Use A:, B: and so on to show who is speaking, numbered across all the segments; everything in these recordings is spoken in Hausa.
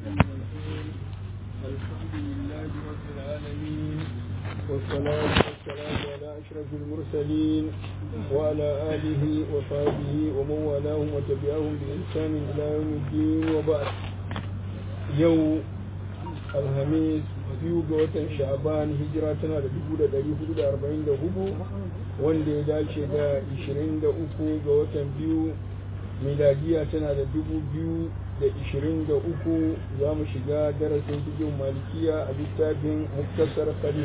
A: الحمد لله رب العالمين والصلاة والسلام على أشرف المرسلين وعلى آله وصحبه ومن والاهم وتبعهم بإحسان إلى يوم الدين وبعد يوم الخميس biyu ga watan sha'aban hijira tana da dubu da ɗari hudu da arba'in da hudu wanda ya dace da ishirin da uku ga watan biyu miladiya tana da dubu biyu da ishirin da uku za mu shiga darasin cikin malikiya a littafin muktasar khalil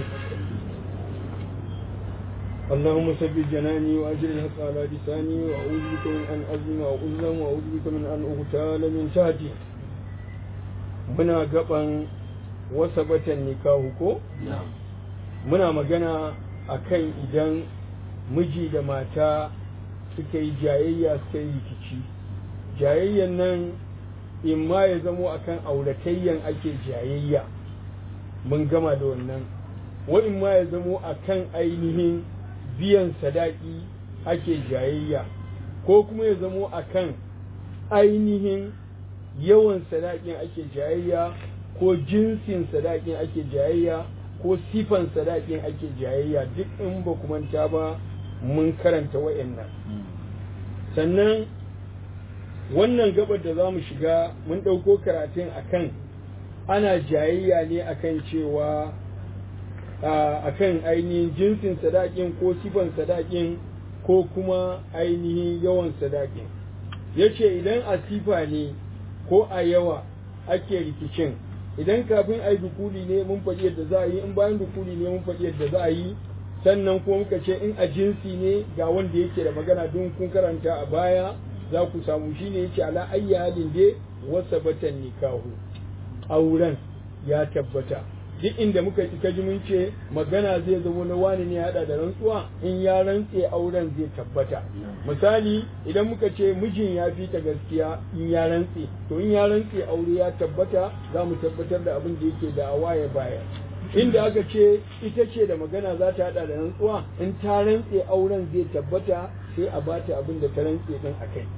A: اللهم ثبت جناني واجر الحق على لساني واعوذ بك من ان اظلم او اظلم واعوذ بك من ان اغتال من تحتي muna gaban wasa batan nikahu ko muna magana akan idan miji da mata suka yi jayayya suka yi rikici jayayyan nan in ma ya zamo akan auratayyan ake jayayya mun gama da wannan wa in ma ya zamo akan ainihin biyan sadaki ake jayayya ko kuma ya zamo akan ainihin yawan sadakin ake jayayya ko jinsin sadakin ake jayayya ko sifan sadakin ake jayayya duk in ba manta ba mun karanta wayannan sannan wannan gabar da za mu shiga mun ɗauko karatun akan ana jayayya ne akan cewa akan ainihin jinsin sadakin ko sifan sadakin ko kuma ainihin yawan sadakin ya ce idan a sifa ne ko a yawa ake rikicin idan kafin a yi dukuli ne mun faɗi yadda za a yi in bayan dukuli ne mun faɗi yadda za a yi sannan kuma muka ce in a jinsi ne ga wanda yake da magana don kun karanta a baya za ku samu shi ne yake ala ayya halin dai wasa batan nikahu auren ya tabbata duk inda muka ci kaji mun ce magana zai zama na wani ne hada da rantsuwa in ya rantse auren zai tabbata misali idan muka ce mijin ya fi ta gaskiya in ya rantse to in ya rantse aure ya tabbata za mu tabbatar da abin da yake da ya baya inda aka ce ita ce da magana za ta hada da rantsuwa in ta rantse auren zai tabbata sai a bata abin da ta rantse din akai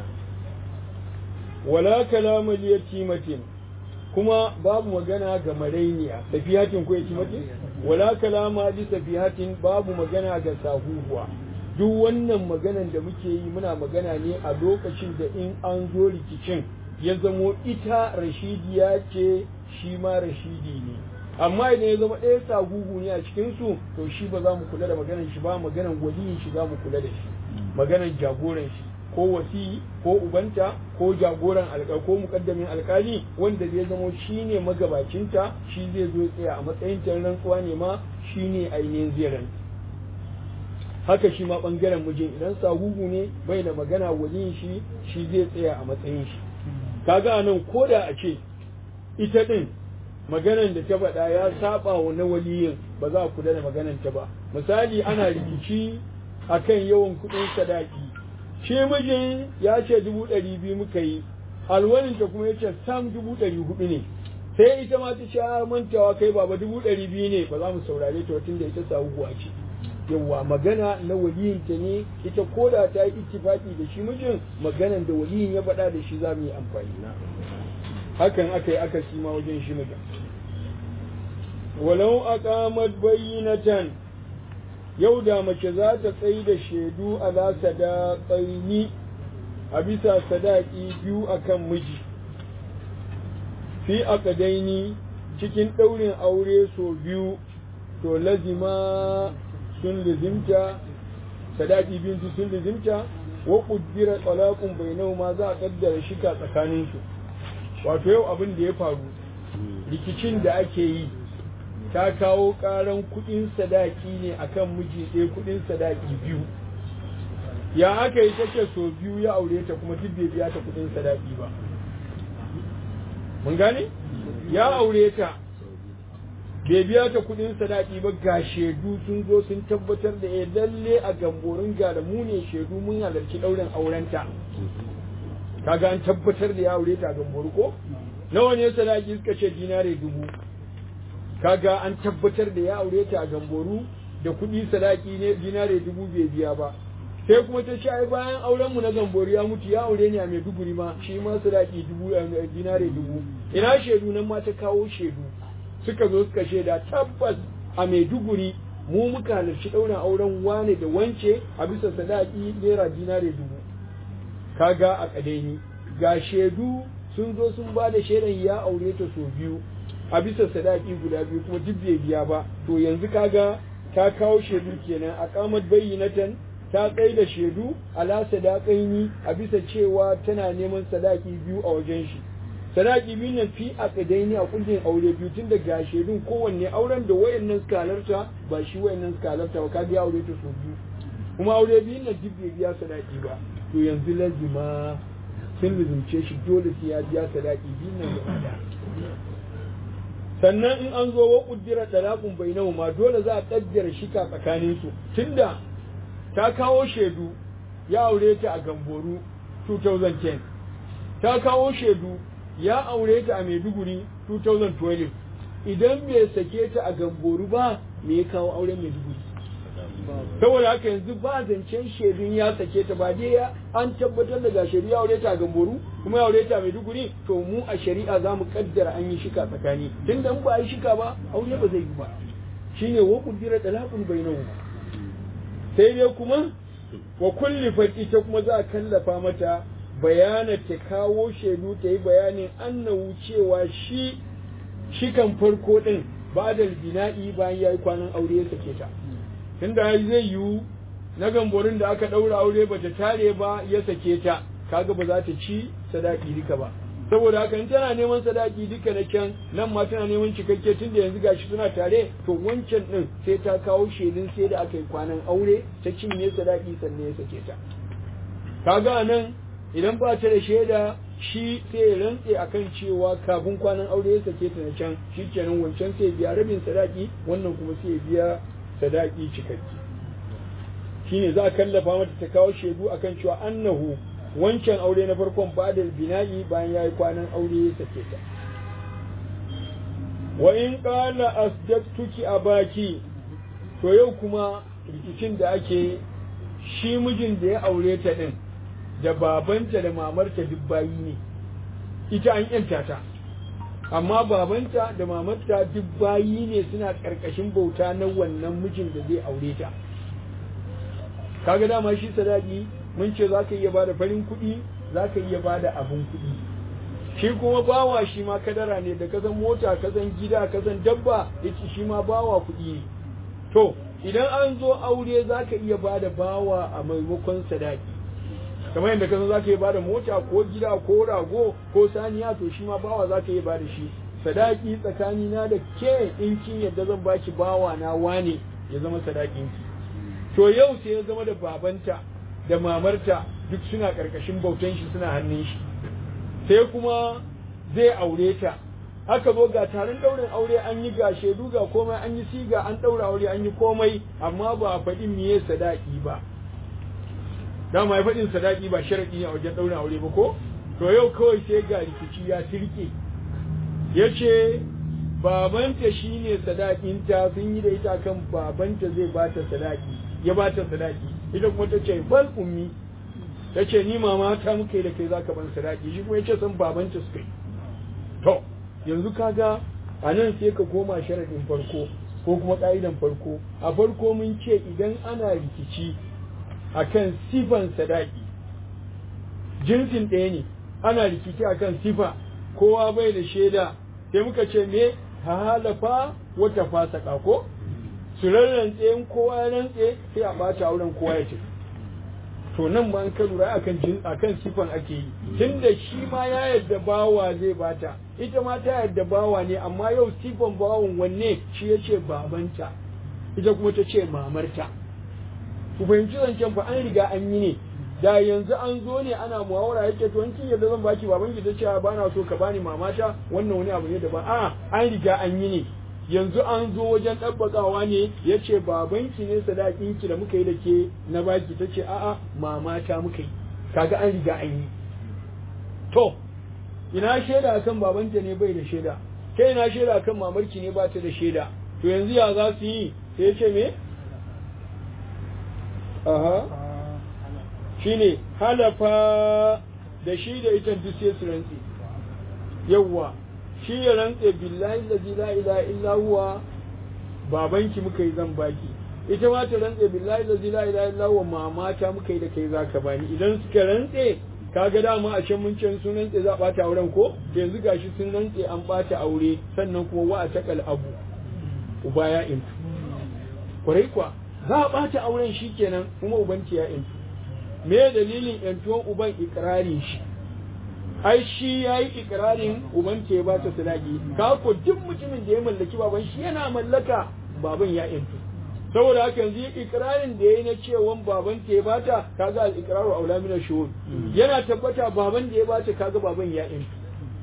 A: wala kalama liyatimatin kuma babu magana ga marainiya safihatin ko yake mace wala kalama li safihatin babu magana ga sahuhuwa duk wannan maganan da muke yi muna magana ne a lokacin da in an zo rikicin ya zamo ita rashidiya ce shi ma rashidi ne amma idan ya zama ɗaya sahuhu ne a cikin su to shi ba za mu kula da maganan shi ba maganan waliyin shi za mu kula da shi maganan jagoran shi ko wasi ko ubanta ko jagoran alƙal ko mukaddamin alƙali wanda zai zamo shine magabacinta shi zai zo tsaya a matsayin rantsuwa ne ma shine ainihin zai haka shi ma bangaren mijin idan sahuhu ne bai da magana waliyin shi shi zai tsaya a matsayin shi kaga nan ko da a ce ita din maganan da ta faɗa ya saba wa na waliyin ba za a kula da maganan ta ba misali ana rikici akan yawan kuɗin sadaki shi mijin ya ce dubu ɗari biyu muka yi alwalinta kuma ya ce sam dubu ɗari hudu ne sai ita ma ta ce mantawa kai baba dubu ɗari biyu ne ba za mu saurare ta tun da ita sahuwa ce yawwa magana na waliyinta ne ita ko da ta yi ittifaki da shi mijin maganan da waliyin ya faɗa da shi za mu yi amfani hakan aka yi aka ma wajen shi mijin walau aqamat bayyinatan yau da mace za ta tsayi da shaidu ala sadaƙaini a bisa sadaki biyu akan miji fi akadaini cikin ɗaurin aure so biyu to lazima sun lizimta sadaki bintu sun lizimta wa ƙuddira talaqun bainahu ma za a kaddara shika tsakaninsu wato yau abin da ya faru rikicin da ake yi ta kawo ƙaran kuɗin sadaki ne akan miji ɗaya kuɗin sadaki biyu ya aka yi take so biyu ya aure ta kuma duk bai biya ta kuɗin sadaki ba mun gane ya aure ta bai biya ta kuɗin sadaki ba ga shaidu sun zo sun tabbatar da ya lalle a gamborin ga da mu ne shaidu mun halarci ɗaurin aurenta kaga an tabbatar da ya aure ta a gamboru ko nawa ne sadaki suka ce dinare dubu kaga an tabbatar da ya aure ta a gamboru da kuɗi sadaki ne dinare dubu bai biya ba sai kuma ta ce ai bayan auren mu na gambori ya mutu ya aure ni a Maiduguri ma shi ma sadaki dubu dinare dubu ina shaidu nan ma ta kawo shaidu suka zo suka shaida tabbas a Maiduguri mu muka halarci ɗaurin auren wane da wance a bisa sadaki naira dinare dubu kaga a kadaini ga shaidu sun zo sun ba da shaidan ya aure ta sau biyu a bisa sadaki guda biyu kuma duk bai biya ba to yanzu kaga ta kawo shaidu kenan a kamar bayyinatan ta tsaye da shaidu ala sadaqaini a bisa cewa tana neman sadaki biyu a wajen shi sadaki biyu nan fi a kadaini a kullin aure biyu tun daga shaidun kowanne auren da wayannan suka halarta ba shi wayannan suka halarta ba ka biya aure ta sau biyu kuma aure biyu nan duk bai biya sadaki ba to yanzu lazima sun lizumce shi dole sai ya biya sadaki biyu nan gaba da sannan in an zo wa kuddira talaqun bainahuma dole za a kaddara shika tsakanin su tunda ta kawo shaidu ya aure ta a Gamboru 2010 ta kawo shaidu ya aure ta a Maiduguri 2012 idan bai sake ta a Gamboru ba me ya kawo auren Maiduguri saboda haka yanzu ba zancen shaidun ya sake ta ba dai ya an tabbatar da shaidu ya aure ta a Gamboru kuma ya aure ta a Maiduguri to mu a shari'a za mu kaddara an yi shika tsakani tunda in ba a yi shika ba aure ba zai yi ba shine wa kuddira talaqun bainahuma sai dai kuma wa kulli ita kuma za a kallafa mata bayana ta kawo shaidu ta yi bayanin annahu cewa shi shikan farko din ba da bina'i bayan ya yi kwanan aure ya sake ta tunda zai yiwu na gamborin da aka ɗaura aure ba ta tare ba ya sake ta kaga ba za ta ci sadaki duka ba saboda haka in tana neman sadaki duka na can nan ma tana neman cikakke tun da yanzu gashi suna tare to wancan din sai ta kawo shaidun sai da aka yi kwanan aure ta cinye sadaki sannan ya sake ta kaga nan idan ba ta da shaida shi sai ya rantse akan cewa kafin kwanan aure ya sake ta na can shi kenan wancan sai biya rabin sadaki wannan kuma sai biya sadaki cikakke shine za a kallafa mata ta kawo shaidu akan cewa annahu wancan aure na farkon badal bina'i bayan ya yi kwanan aure ya sake ta wa in qala asdaqtuki abaki to yau kuma rikicin da ake shi mijin da ya aure ta din da babanta da mamarta duk bayi ne ita an yanta ta amma babanta da mamarta duk bayi ne suna karkashin bauta na wannan mijin da zai aure ta kaga dama shi sadaki mun ce za ka iya ba da farin kuɗi za ka iya ba da abin kuɗi shi kuma bawa shi ma kadara ne da kasan mota kasan gida kasan dabba yace shi ma bawa kuɗi ne to idan an zo aure za ka iya ba da bawa a maimakon sadaki kamar yadda kasan za ka iya ba da mota ko gida ko rago ko saniya to shi ma bawa za ka iya ba da shi sadaki tsakani na da ke in kin yadda zan baki bawa na wane ya zama sadakinki to yau sai ya zama da babanta da mamarta duk suna ƙarƙashin bautan shi suna hannun shi sai kuma zai aure ta aka zo ga taron ɗaurin aure an yi ga shaidu ga komai an yi siga an ɗaura aure an yi komai amma ba a faɗi miye sadaki ba dama ya faɗin sadaki ba sharaɗi ne a wajen ɗaurin aure ba ko to yau kawai sai ga rikici ya tirke ya ce babanta shine sadakinta sun yi da ita kan babanta zai bata sadaki ya bata sadaki ita kuma ta ce bal ummi ta ce ni mama ta muka yi da kai zaka ban sadaki shi kuma ya ce san babanta suka yi to yanzu kaga a nan sai ka koma sharaɗin farko ko kuma ƙa'idan farko a farko mun ce idan ana rikici akan sifan sadaki jinsin ɗaya ne ana rikici akan sifa kowa bai da shaida sai muka ce me halafa wata fasaka ko su rarrantse in kowa ya rantse sai a ɓata auren kowa ya tafi to nan ba an ka lura akan jin akan sifan ake yi tunda shi ma ya yadda bawa zai bata ita ma ta yadda bawa ne amma yau sifan bawan wanne shi ya ce babanta ita kuma ta ce mamarta ku fahimci zancen fa an riga an yi ne da yanzu an zo ne ana muhawara yake to in kin yadda zan baki baban ki tace ba na so ka bani mamata wannan wani abu ne daban a an riga an yi ne yanzu an zo wajen ɗabbakawa ne ya ce babanki ne sadakinki da muka yi da ke na baki ta ce a'a mamata muka yi kaga an riga an yi to ina shaida akan babanta ne bai da shaida kai ina shaida akan mamarki ne ba ta da shaida to yanzu ya za su yi sai ya ce me aha shine halafa da shi da ita duk sai su rantse yawwa shi ya rantse billahi allazi la ilaha illa huwa babanki muka yi zan baki ita ma ta rantse billahi allazi la ilaha illa huwa mama ta muka yi da kai zaka bani idan suka rantse kaga dama a can mun ce sun rantse za a bata auren ko yanzu gashi sun rantse an bata aure sannan kuma wa a takal abu uba ya intu kwarai kwa za a bata auren shi kenan kuma ubanki ya intu me dalilin yantuwan uban ikirarin shi ai shi ya yi ikirarin uban ke ba ta sadaki ka ko duk mutumin da ya mallaki baban shi yana mallaka baban ya yantu saboda haka yanzu ikirarin da ya yi na cewa baban ke ba ta kaga al ikraru aula min shuhud yana tabbata baban da ya ba ta kaga baban ya yantu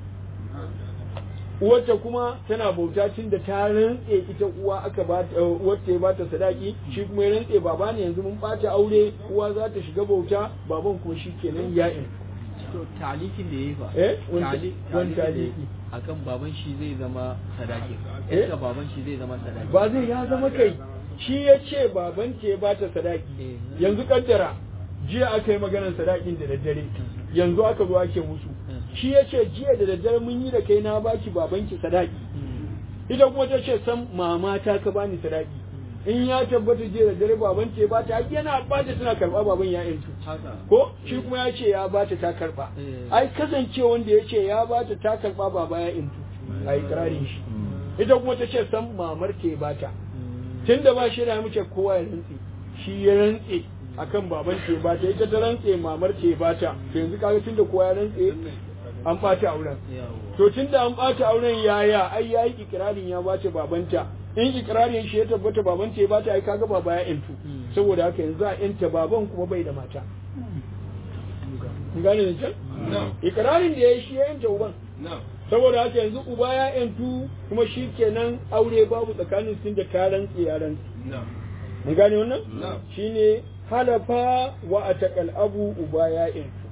A: uwarta kuma tana bauta tun da ta rantse ita uwa aka ba uwarta ya bata sadaki shi kuma ya rantse baba ne yanzu mun bata aure uwa za ta shiga bauta baban kuma shi kenan ya yantu
B: to talikin da yayi fa
A: eh wani
B: Tali-
A: wani
B: talikin da
A: taliki
B: yayi akan baban shi zai zama sadaki
A: Eh?
B: yadda baban shi zai zama sadaki
A: ba zai ya zama kai shi ya ce baban ce ba ta sadaki
B: Eh.
A: yanzu kaddara jiya aka yi maganar sadakin da daddare yanzu aka zo ake musu shi ya ce jiya da daddare mun yi da kai na baki babanki sadaki
B: Mm.
A: ita kuma ta ce san mama ta ka bani sadaki in ya tabbata jiya da dare baban ce ba ta yana ba ta tana karba baban ya yantu
B: haka
A: ko shi kuma ya ce ya ba ta ta karba
B: Eh.
A: ai kasance wanda ya ce ya ba ta ta karba baba ya yantu a ikirarin shi ita kuma ta ce san mamar ke ba ta
B: Mm.
A: tun da ba shi da muke kowa ya rantse shi ya rantse akan baban ce ba ta ita ta rantse mamar ce ba ta to yanzu kaga tun da kowa ya rantse an ɓata auren
B: Yawo.
A: to tun da an ɓata auren yaya ai yayi ikirarin ya bata babanta in ikirarin shi ya tabbata babanta ya bata ai kaga baba ya yantu
B: Mm.
A: saboda haka yanzu a yanta baban kuma bai da mata kun gane da can ikirarin da ya yi shi ya yanta uban saboda haka yanzu uba ya yantu kuma shi kenan aure babu tsakanin sun da karan tsiyaran mun gane wannan
C: Na'am.
A: shine halafa wa atakal abu uba ya yantu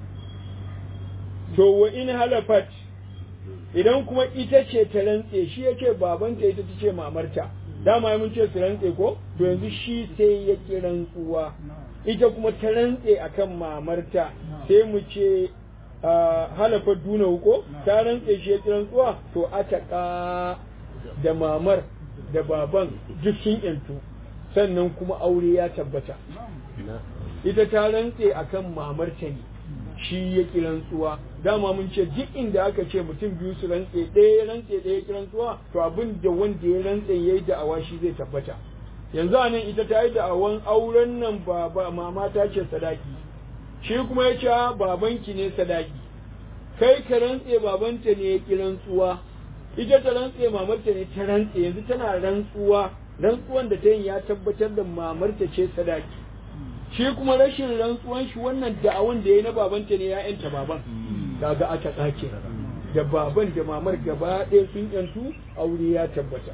A: to wa in halafat idan kuma ita ce ta rantse shi yake babanta ita ta ce mamarta dama mun ce su rantse ko to yanzu shi sai ya ki rantsuwa ita kuma ta rantse akan mamarta sai mu ce ah, halafa duna ko ta rantse shi ya ki rantsuwa to ataka da mamar da baban duk sun yantu sannan kuma aure ya tabbata ita ta rantse akan mamarta ne shi ya ki rantsuwa dama mun ce duk inda aka ce mutum biyu su rantse ɗaya ya rantse ɗaya ya ki rantsuwa to abin da wanda ya rantse ya yi da'awa shi zai tabbata yanzu a nan ita ta yi da'awan auren nan ba ba mama ta ce sadaki shi kuma ya ce "Ah, babanki ne sadaki kai ka rantse babanta ne ya ki rantsuwa ita ta rantse mamarta ne ta rantse yanzu tana rantsuwa rantsuwan da ta yi ya tabbatar da mamarta ce sadaki shi kuma rashin rantsuwan shi wannan da'awan da ya na babanta ne ya yanta baban kaga aka tsake da baban da mamar gaba ɗaya sun yantu aure ya tabbata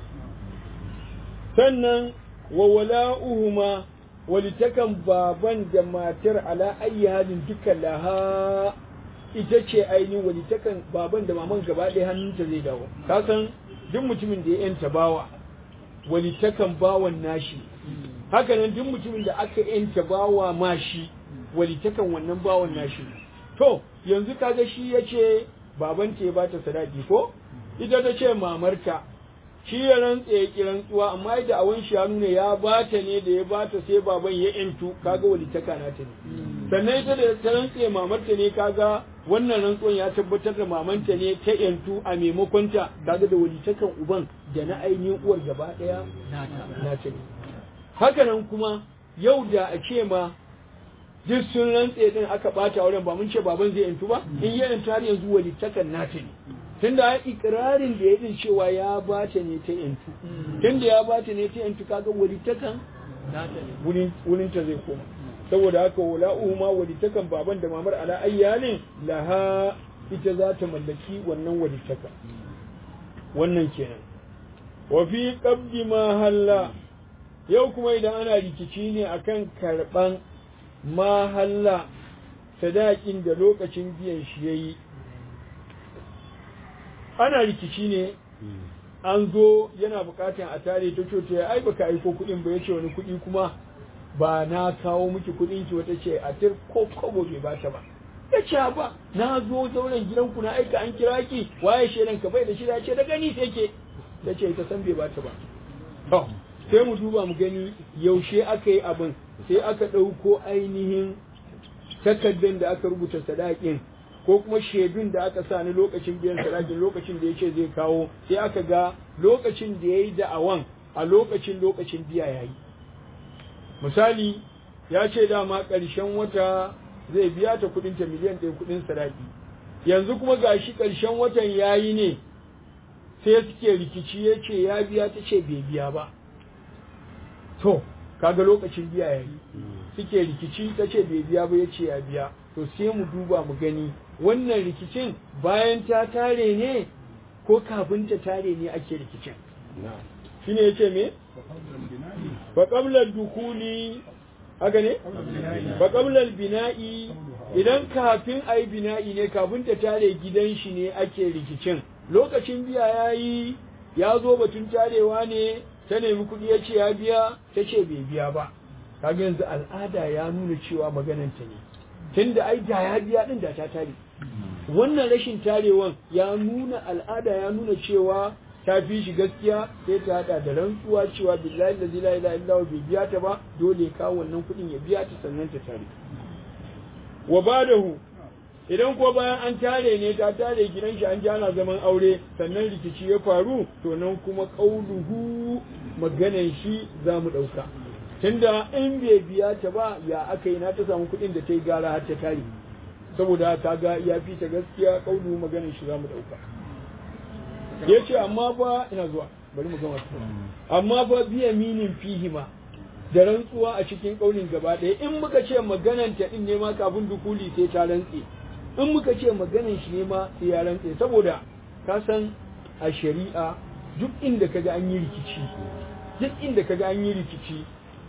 A: sannan wa wala'uhuma walitakan baban da matar ala ayyi halin duka laha ita ce ainihin walitakan baban da maman gaba ɗaya hannunta zai dawo ka san duk mutumin da ya yanta bawa walitakan bawan nashi haka nan duk mutumin da aka yanta bawa ma shi walitakan wannan bawan nashi to yanzu kaga shi ya ce babanta ya bata sadaki ko ita ta ce mamarta shi ya rantse ya ki rantsuwa amma da awon shi ya nuna ya bata ne da ya bata sai baban ya yantu kaga walitaka na ta ne sannan ita da ta rantse mamarta ne kaga wannan rantsuwan ya tabbatar da mamanta ne ta yantu a maimakon ta kaga da walitakan uban da na ainihin uwar gaba daya
B: Nata.
A: na ta ne haka nan kuma yau da a ce ma duk sun rantse din aka bata auren ba mun ce baban zai yantu ba in ya yantu har yanzu walitakan nata ne tunda ya ikirarin da ya din cewa ya bata ne ta yantu tunda ya bata ne ta yantu kaga walitakan
B: Nata ne.
A: wurin wurin ta zai koma saboda haka wala uhuma walitakan baban da mamar ala ayyalin laha ita za ta mallaki wannan walitaka wannan kenan wa fi qabdi ma halla yau kuma idan ana rikici ne akan karban ma halla sadakin da lokacin biyan shi yayi ana rikici ne an zo yana bukatan a tare ta ce ai baka aiko kuɗin ba yace wani kuɗi kuma ba na kawo miki kuɗin ki wata ce a tir ko kobo bai bata ba ya ce ba na zo zauren gidanku na aika an kira ki waye shedan ka bai da shi ya ce da gani sai ke ta ce ta san bai bata ba to sai mu duba mu gani yaushe aka yi abin sai aka ɗauko ainihin takardar da aka rubuta sadakin ko kuma shaidun da aka sa ni lokacin biyan sadakin lokacin da ya ce zai kawo sai aka ga lokacin da ya yi da'awan a lokacin lokacin biya ya yi misali ya ce dama ƙarshen wata zai biya ta ta miliyan ɗaya kuɗin sadaki yanzu kuma gashi ƙarshen watan ya yi ne sai suke rikici ya ce ya biya ta ce bai biya ba to kaga lokacin biya ya yi suke rikici ta ce bai biya ba ya ce ya biya to sai mu duba mu gani wannan rikicin bayan ta tare ne ko kafin ta tare ne ake rikicin shine yace me fa qabla dukuli haka ne fa qabla bina'i idan kafin ayi bina'i ne kafin ta tare gidan shi ne ake rikicin lokacin biya yayi ya zo batun tarewa ne ta nemi kuɗi ya ce ya biya ta ce bai biya ba kaga yanzu al'ada ya nuna cewa magananta ne tunda ai da ya biya din da ta tare wannan rashin tarewan ya nuna al'ada ya nuna cewa ta fi shi gaskiya sai ta hada da rantsuwa cewa billahi la ilaha illa Allah bai biya ta ba dole ka wannan kuɗin ya biya ta sannan ta tare wa badahu idan ko bayan an tare ne ta tare gidan shi an ji ana zaman aure sannan rikici ya faru to nan kuma qauluhu maganan shi za mu ɗauka tunda in bai biya ta ba ya aka yi na ta samu kuɗin da ta yi gara har ta tare saboda ka ga ya fi ta gaskiya kaulu maganin shi za mu ɗauka ya ce amma fa ina zuwa bari mu gama amma fa biya minin fihima da rantsuwa a cikin kaulin gaba ɗaya in muka ce maganan ta din ne ma kafin dukuli sai ta rantse in muka ce maganan shi ne ma sai ya rantse saboda ka san a shari'a duk inda kaga an yi rikici duk inda kaga an yi rikici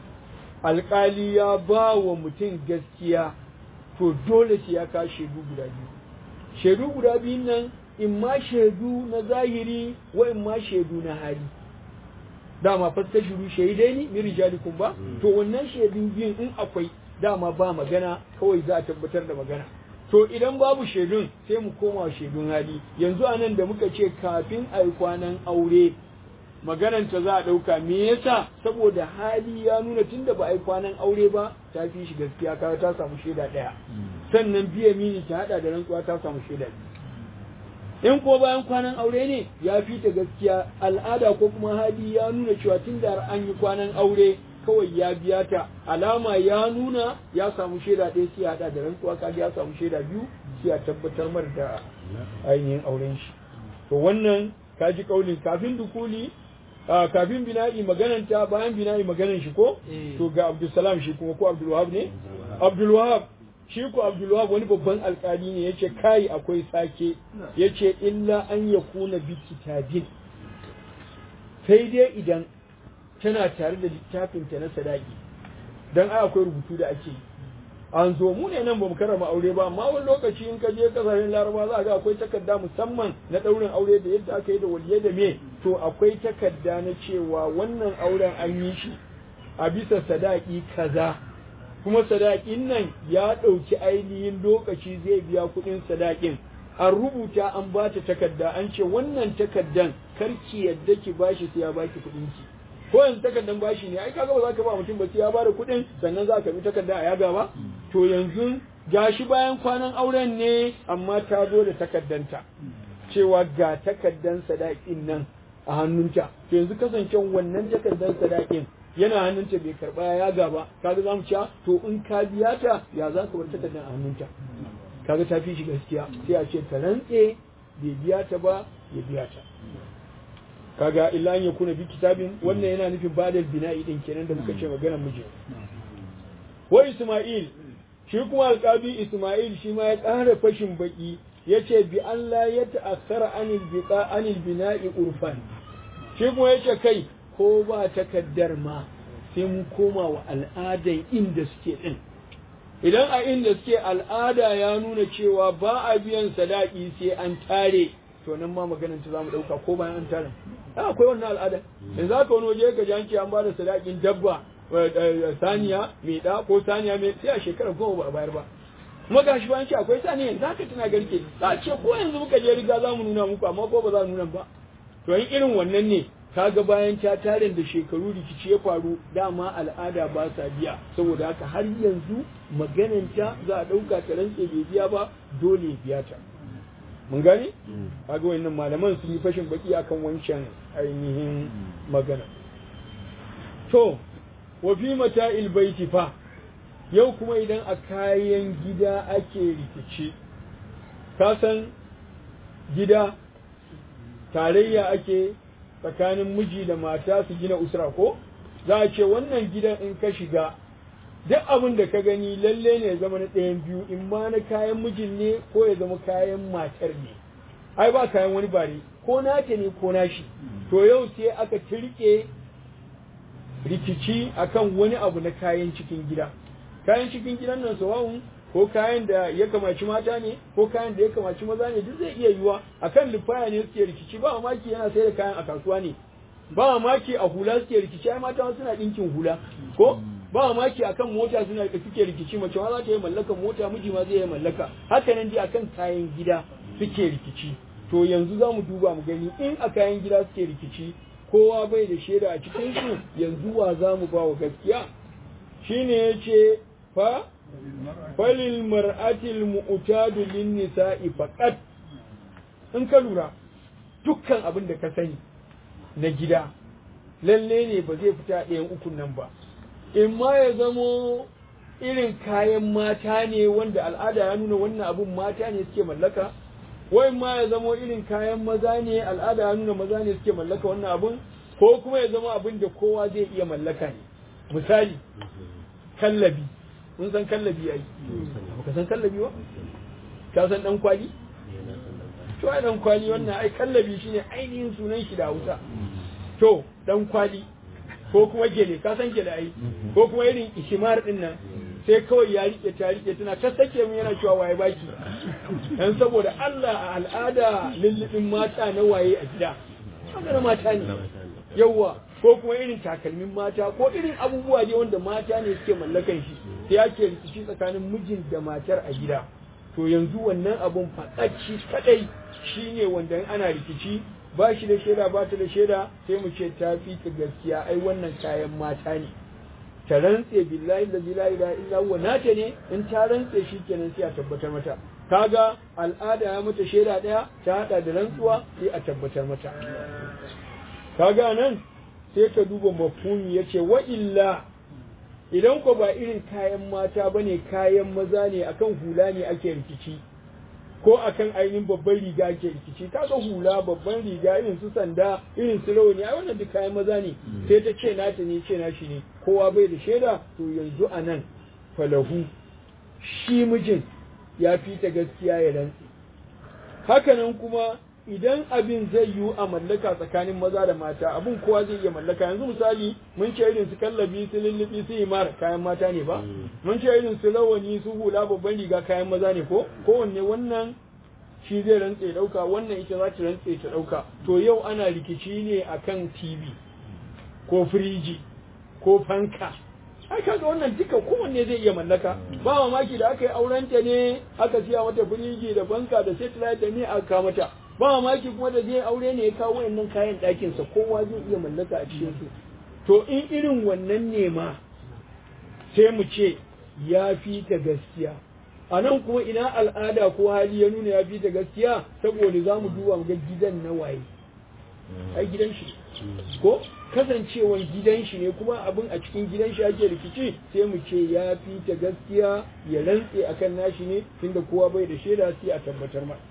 A: alƙali ya ba wa mutum gaskiya to dole sai ya ka shaidu guda biyu shaidu guda biyun nan in ma shaidu na zahiri wa in ma shaidu na hali dama fasta shiru shaidai ni min rijalikum ba to wannan shaidun biyun in akwai dama ba magana kawai za a tabbatar da magana to idan babu shaidun sai mu koma shaidun hali yanzu anan da muka ce kafin a yi kwanan aure magananta za a ɗauka me yasa saboda hali ya nuna tunda ba a yi kwanan aure ba ta fi shi gaskiya kaga ta samu shaida ɗaya sannan biya mini ta haɗa da rantsuwa ta samu shaida biyu in ko bayan kwanan aure ne ya fi ta gaskiya al'ada ko kuma hali ya nuna cewa tun da an yi kwanan aure kawai ya biya ta alama ya nuna ya samu shaida ɗaya sai haɗa da rantsuwa kaga ya samu shaida biyu sai a tabbatar mar da ainihin auren shi to wannan kaji kaulin kafin dukuli kafin bina'i magananta bayan bina'i maganan shi ko to ga Abdulsalam shi kuma ko Abdulwahab ne Abdulwahab shi ko Abdulwahab wani babban alkali ne yace kai akwai sake yace illa an yakuna bi kitabin sai dai idan tana tare da littafin ta na sadaki dan ai akwai rubutu da ake an zo mu ne nan bamu karama aure ba amma wani lokaci in ka je kasashen laraba za ga akwai takarda musamman na daurin aure da yadda aka yi da waliyai da me to akwai takarda na cewa wannan auren an yi shi a bisa sadaki kaza kuma sadakin nan ya ɗauki ainihin lokaci zai biya kuɗin sadakin an rubuta an ba ta takarda an ce wannan takardan karki yadda ki bashi sai ya baki kuɗin ki ko yanzu takardan bashi ne ai kaga ba za ka ba mutum ba sai ya bada kuɗin sannan za ka bi takarda a yaga ba to yanzu gashi bayan kwanan auren ne amma ta zo da takardanta cewa ga takardan sadakin nan a hannunta to yanzu kasancewa wannan takardan sadakin yana hannunta bai karba ya gaba kaga za mu ci to in ka biya ta ya za ka bar takardan a hannunta kaga ta fi shi gaskiya sai a ce ta rantse bai biya ta ba ya biya ta kaga illa an yakuna bi kitabin wannan yana nufin badal bina'i din kenan da muka ce maganar miji wa Isma'il shi kuma alƙabi Isma'il shi ma ya ƙara fashin baki yace bi Allah ya ta'akkara anil biqa anil bina'i urfan shi kuma yace kai ko ba takaddar ma sai mun koma wa al'adan inda suke din idan a inda suke al'ada ya nuna cewa ba a biyan sadaki sai an tare to nan ma maganar ta zamu dauka ko bayan an tare a akwai wannan al'ada yanzu haka wani waje ka janki an bada sadakin dabba saniya mai ɗa ko saniya mai sai a shekarar goma ba a bayar ba kuma ga shi bayan ce akwai saniya yanzu haka tana garke a ce ko yanzu muka je riga za mu nuna muku amma ko ba za mu nuna ba to in irin wannan ne kaga bayan ta tarin da shekaru rikici ya faru dama al'ada ba sa biya saboda haka har yanzu magananta za a ɗauka ta rantse bai biya ba dole ya biya ta mun gane kaga wannan malaman sun yi fashin baki akan wancan ainihin magana to wa fi mata'il baiti fa yau kuma idan a kayan gida ake rikici ka san gida tarayya ake tsakanin miji da mata su gina usra ko za a ce wannan gidan in ka shiga duk abin da ka gani lalle ne ya zama na ɗayan biyu in ma na kayan mijin ne ko ya zama kayan matar ne ai ba kayan wani bare ko nata ne ko nashi to yau sai aka tirke rikici akan wani abu na kayan cikin gida kayan cikin gidan nan sawa'un ko kayan da ya kamaci mata ne ko kayan da ya kamaci maza ne duk zai iya yiwa akan lifaya ne suke rikici ba mamaki yana sai da kayan a kasuwa ne ba mamaki a hula suke rikici ai mata suna dinkin hula ko ba mamaki akan mota suna suke rikici mace ma za ta yi mallaka mota miji ma zai yi mallaka haka nan dai akan kayan gida suke rikici to yanzu za mu duba mu gani in a kayan gida suke rikici kowa bai da shaida a cikin su yanzu wa za mu ba wa gaskiya shine yace fa falil mar'atil mu'tadu lin nisa'i faqat in ka lura dukkan abin da ka sani na gida lalle ne ba zai fita ɗayan ukun nan ba in ma ya zamo irin kayan mata ne wanda al'ada ya nuna wannan abin mata ne suke mallaka wai ma ya zamo irin kayan maza ne al'ada ya nuna maza ne suke mallaka wannan abin ko kuma ya zama abin da kowa zai iya mallaka ne misali kallabi mun san kallabi ai ka san kallabi ba ka san dan kwali to ai dan kwali wannan ai kallabi shine ainihin sunan shi da Hausa to dan kwali ko kuma gele ka san gele ai ko kuma irin ishimar din nan sai kawai ya rike ta rike tana ta sake mu yana cewa waye baki dan saboda Allah a al'ada lullubin mata na waye a gida magana mata ne yawa ko kuma irin takalmin mata ko irin abubuwa ne wanda mata ne suke mallakan shi sai ake rikici tsakanin mijin da matar a gida to yanzu wannan abun faɗaci kadai shine wanda in ana rikici ba shi da shaida ba ta da shaida sai mu ce ta fi ta gaskiya ai wannan kayan mata ne ta rantse billahi da la ilaha illa huwa nata ne in ta rantse shi kenan sai a tabbatar mata kaga al'ada ya mata shaida daya ta hada da rantsuwa sai a tabbatar mata kaga nan sai ka duba mafhumi yace wa illa idan ko ba irin kayan mata bane kayan maza ne akan hula ne ake rikici ko akan ainihin babban riga ake rikici kaga hula babban riga irin su sanda irin su rawani ai wannan duk kayan maza ne sai ta ce nata ne ce nashi ne kowa bai da shaida to yanzu anan falahu shi mijin ya fi ta gaskiya ya rantsi hakanan kuma idan abin zai yiwu a mallaka tsakanin maza da mata abin kowa zai iya mallaka yanzu misali mun ce irin su kallabi su lullubi su imar kayan mata ne ba mun ce irin su rawani su hula babban riga kayan maza ne ko kowanne wannan shi zai rantse dauka wannan ita za ta rantse ta dauka to yau ana rikici ne akan tv ko firiji ko fanka ai kaga wannan duka kowanne zai iya mallaka ba mamaki da aka yi aurenta ne aka siya mata firiji da fanka da satellite da ne aka mata ba mamaki kuma da zai aure ne ya kawo wayannan kayan ɗakinsa kowa zai iya mallaka a cikin su to in irin wannan ne ma sai mu ce ya fi ta gaskiya a nan kuma ina al'ada ko hali ya nuna ya fi ta gaskiya saboda za mu duba mu ga gidan na waye ai gidan shi ko kasancewan gidan shi ne kuma abin a cikin gidan shi ake rikici sai mu ce ya fi ta gaskiya ya rantse akan nashi ne tunda kowa bai da shaida sai a tabbatar ma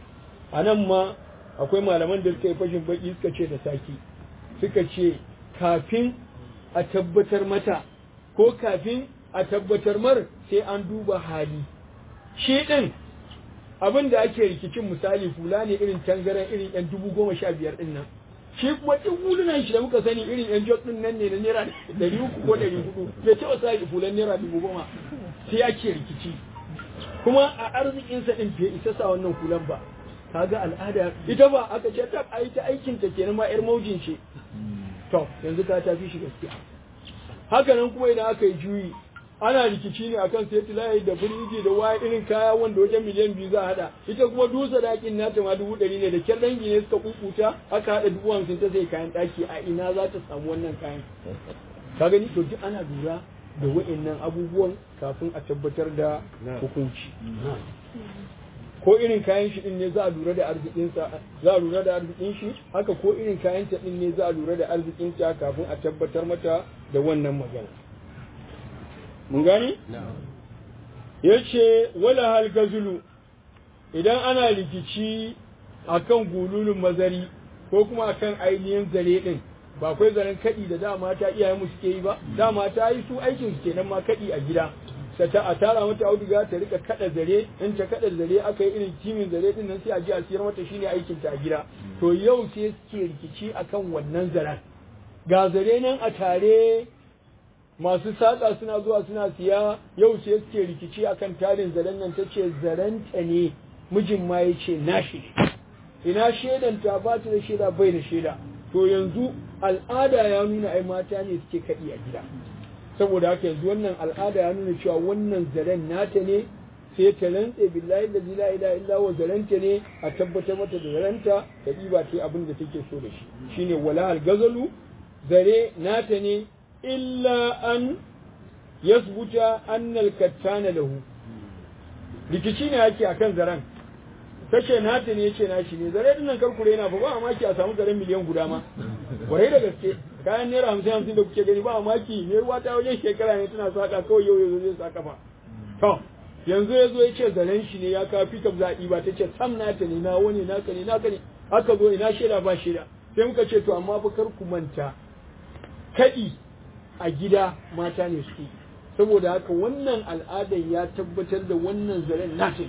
A: a nan ma akwai malaman da suka yi fashin baki suka ce da saki suka ce kafin a tabbatar mata ko kafin a tabbatar mar sai an duba hali shi ɗin abin da ake rikicin misali hula ne irin tangaren irin yan dubu goma sha biyar ɗin nan shi kuma duk hulunan shi da muka sani irin yan jok ɗin nan ne na naira ɗari uku ko ɗari hudu bai taɓa sa hulan naira dubu goma sai ake rikici kuma a arzikinsa ɗin bai isa sa wannan hulan ba kaga al'ada ita ba aka ce ta ai ta aikin ta kenan ma yar maujin ce to yanzu ka tafi shi gaskiya haka nan kuma idan aka yi juyi ana rikici ne akan sai tilayi da biriji da waya irin kaya wanda wajen miliyan biyu za a hada ita kuma dusa dakin nata ma dubu ɗari ne da kyar dangi ne suka kukuta aka hada dubu hamsin ta sai kayan ɗaki a ina za ta samu wannan kayan ka gani to duk ana lura da wa'annan abubuwan kafin a tabbatar da hukunci ko irin kayan shi din ne za a lura da arzikinsa za a lura da arzikin shi haka ko irin kayan ta din ne za a lura da arzikinta kafin a tabbatar mata da wannan magana mun gani yace wala hal gazulu idan ana rikici akan gululun mazari ko kuma akan ainihin zare din ba akwai zaren kaɗi da dama ta iyayen mu suke yi ba dama ta yi su aikin su kenan ma kaɗi a gida ta ta a tara mata auduga ta rika kada zare in ta kada zare aka yi irin timin zare din nan sai a ji a siyar mata shine aikin ta a gida to yau sai suke rikici akan wannan zaren ga zare nan a tare masu saƙa suna zuwa suna siya yau sai suke rikici akan tarin zaren nan ta ce zarenta ne mijin ma ya ce nashi ne ina shaidan ta ba ta da shaida bai da shaida to yanzu al'ada ya nuna ai mata ne suke kaɗi a gida saboda haka yanzu wannan al'ada ya nuna cewa wannan zaren nata ne sai ta rantse billahi da la ilaha illa wa zarenta ne a tabbatar mata da zarenta ta ɗiba ta abin da take so da shi shine wala al-gazalu zare nata ne illa an yasbuta annal kattana lahu rikici ne yake akan zaren tace nata ne yace nashi ne zare dinnan karkure yana fa ba maki a samu zaren miliyan guda ma warai da gaske kayan naira hamsin hamsin da kuke gani ba maki ne ruwa ta wajen shekara ne tana saka kawai yau yanzu zai saka ba to yanzu ya zo ya ce zaren shi ne ya kawo fikap zaɓi ba ta ce sam nata ne na wani naka ne naka ne aka zo ina shaida ba shaida sai muka ce to amma fa kar ku manta kaɗi a gida mata ne suke saboda haka wannan al'adar ya tabbatar da wannan zaren nata ne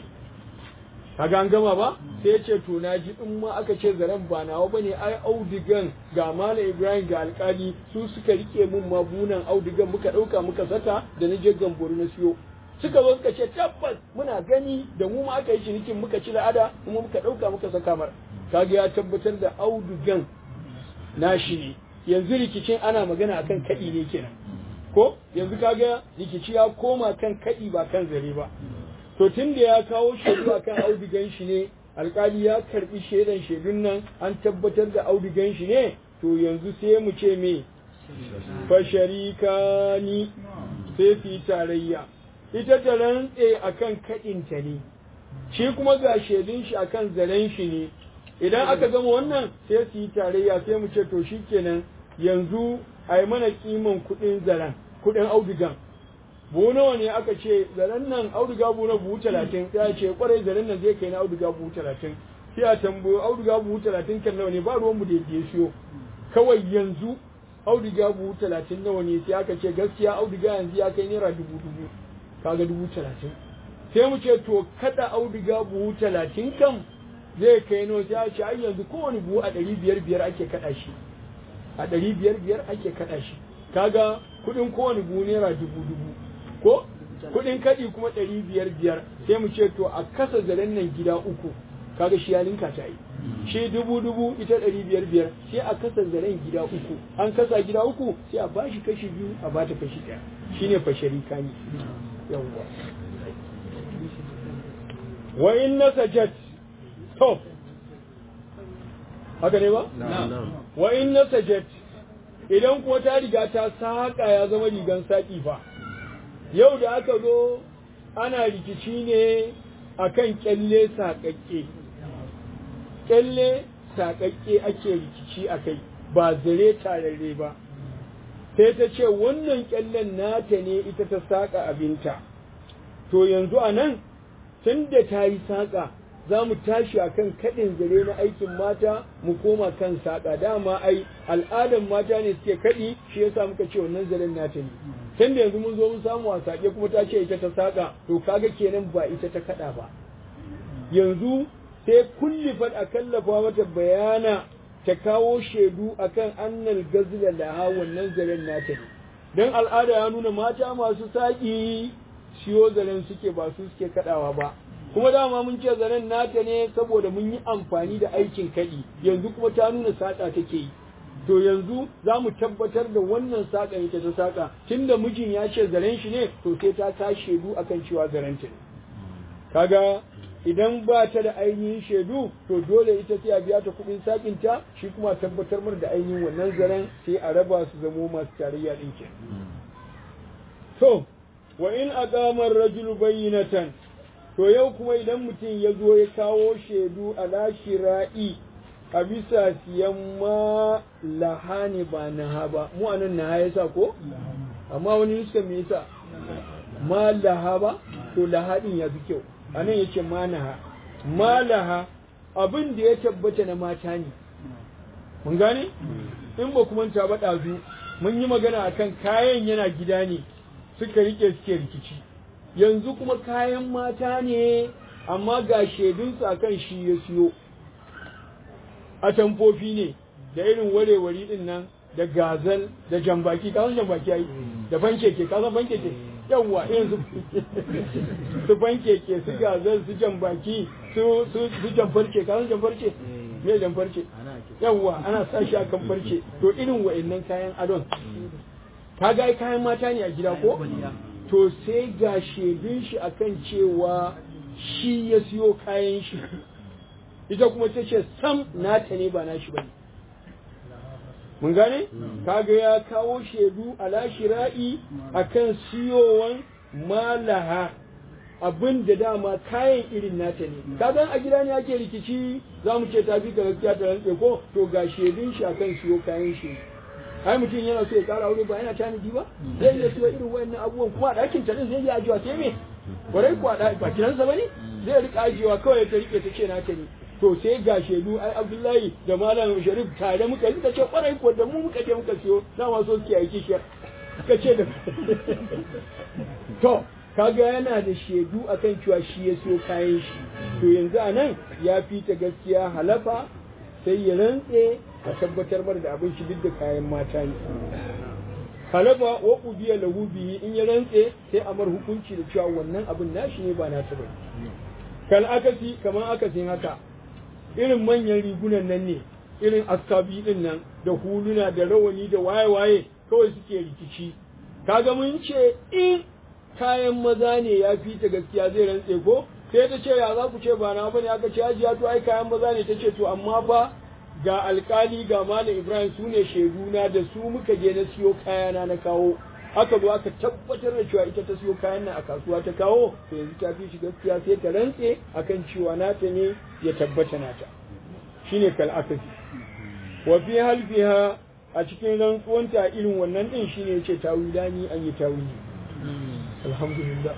A: kaga an gama ba sai ya ce to na ji in ma aka ce zaren ba nawa bane ai audigan ga malam ibrahim ga alkali su suka rike mun mabunan audigan muka dauka muka saka da na je gamboro na siyo suka zo suka ce tabbas muna gani da mu ma aka yi cinikin muka ci la'ada kuma muka dauka muka saka mar kaga ya tabbatar da audigan nashi ne yanzu rikicin ana magana akan kaɗi ne kenan ko yanzu kaga rikici ya koma kan kaɗi ba kan zare ba to tun da ya kawo shaidu a kan audigan shi ne alkali ya karbi shaidan shaidun nan an tabbatar da audigan shi ne to yanzu sai mu ce me fasharikani sai su yi tarayya ita ta rantse akan kaɗinta ne shi kuma ga shaidun shi akan zaren shi ne idan aka gama wannan sai su yi tarayya sai mu ce to shikenan yanzu a yi mana kiman kuɗin zaren kuɗin audigan buhu nawa ne aka ce zaren nan auduga buhu na buhu talatin ya ce kwarai zaren nan zai kai na auduga buhu talatin sai a tambayo auduga buhu talatin kan nawa ne ba ruwan mu da ya siyo kawai yanzu auduga buhu talatin nawa ne sai aka ce gaskiya auduga yanzu ya kai naira dubu dubu kaga dubu talatin sai mu ce to kada auduga buhu talatin kam zai kai nawa sai a ce ai yanzu kowane buhu a ɗari biyar biyar ake kaɗa shi a ɗari biyar biyar ake kaɗa shi kaga kuɗin kowane buhu naira dubu dubu ko kuɗin kaɗi kuma ɗari biyar biyar sai mu ce to a kasa zaren nan gida uku kaga shi ya linka ta yi shi dubu dubu ita ɗari biyar biyar sai a kasa zaren gida uku an kasa gida uku sai a bashi kashi biyu a bata kashi ɗaya shine fashari kani yawwa wa in nasajat to haka ne ba wa in nasajat idan kuwa ta riga ta saƙa ya zama rigan saƙi fa yau da aka zo ana rikici ne akan kyalle saƙaƙƙe kyalle saƙaƙƙe ake rikici a kai ba zare tararre ba sai ta ce wannan kyallen nata ne ita ta saƙa abinta to yanzu a nan tun da ta yi saƙa za mu tashi a kan kaɗin zare na aikin mata mu koma kan saƙa dama ai al'adan mata ne suke kaɗi shi yasa muka ce wannan zaren nata ne tun da yanzu mun zo mun samu a saƙe kuma ta ce ita ta saƙa to kaga kenan ba ita ta kaɗa ba yanzu sai kulli fad a kallafa mata bayana ta kawo shaidu akan annal gazla laha wannan zaren nata ne don al'ada ya nuna mata masu saƙi siyo zaren suke ba su suke kaɗawa ba kuma dama mun ce zaren nata ne saboda mun yi amfani da aikin kaɗi yanzu kuma ta nuna saƙa take yi to yanzu za mu tabbatar da wannan saƙa ita ta saƙa tunda mijin ya ce zaren shi ne to sai ta ta shaidu akan cewa zaren ta ne kaga idan ba ta da ainihin shaidu to dole ita sai a biya ta kuɗin sakin ta shi kuma tabbatar mar da ainihin wannan zaren sai a raba su zamo masu tarayya ɗin ke to wa in aqama ar-rajulu bayyinatan to yau kuma idan mutum ya zo ya kawo shaidu ala shira'i a bisa siyan ma lahani ba naha ba mu anan naha yasa ko amma wani nuska me yasa ma laha ba to lahadin ya fi kyau anan yace ma naha ma laha abin da ya tabbata na mata ne mun gane in ba kuma ta ba ɗazu mun yi magana akan kayan yana gida ne suka rike suke rikici yanzu kuma kayan mata ne amma ga shaidunsu akan shi ya siyo a tamfofi ne da irin warewari din nan da gazal da jambaki ka san jambaki ai da fankeke ka san fankeke yawwa irin su su fankeke su gazal su jambaki su su su jamfarce ka san jamfarce me jamfarce yawwa ana sa shi a kan farce to irin wa'annan kayan adon ka ga kayan mata ne a gida ko to sai ga shaidun shi akan cewa shi ya siyo kayan shi ita kuma ta ce sam nata ne ba nashi bane mun gane kaga ya kawo shaidu ala shira'i akan siyowan malaha abin da dama kayan irin nata ne kaga a gida ne ake rikici za mu ce ta fi ka gaskiya ta rantse ko to ga shaidun shi akan siyo kayan shi ai mutum yana so ya kara aure ba yana tanadi ba zai iya siyo irin wayannan abubuwan kuma a ɗakin ta zai iya ajiyewa sai me kwarai kuwa ba kiransa ba ne zai rika ajiyewa kawai ta rike ta ce nata ne to sai ga shaidu ai abdullahi da malam sharif tare muka yi suka ce kwarai kuwa da mu muka je muka siyo na ma so kiyaye kishiyar suka ce da to kaga yana da shaidu akan cewa shi ya siyo kayan shi to yanzu a nan ya fi ta gaskiya halafa sai ya rantse a tabbatar mar da abin shi duk da kayan mata ne halafa wa ubiya lahu bihi in ya rantse sai a mar hukunci da cewa wannan abin nashi ne ba nasa ba kal akasi kaman akasin haka irin manyan rigunan nan ne irin askabi din nan da huluna da rawani da waye-waye kawai suke rikici kaga mun ce in kayan maza ne ya fi ta gaskiya zai rantse ko sai ta ce ya za ku ce ba na bane aka ce ajiya to ai kayan maza ne ta ce to amma fa ga alkali ga malam ibrahim su ne shaiduna da su muka je na siyo kayana na kawo aka zo aka tabbatar da cewa ita ta siyo kayan nan a kasuwa ta kawo to yanzu ta fi shi gaskiya sai ta rantse akan cewa nata ne ya tabbata nata shine kal akasi wa fi halfiha a cikin rantsuwanta irin wannan din shine yace tawilani an yi tawili alhamdulillah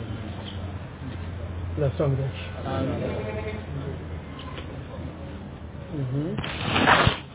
A: la samu dace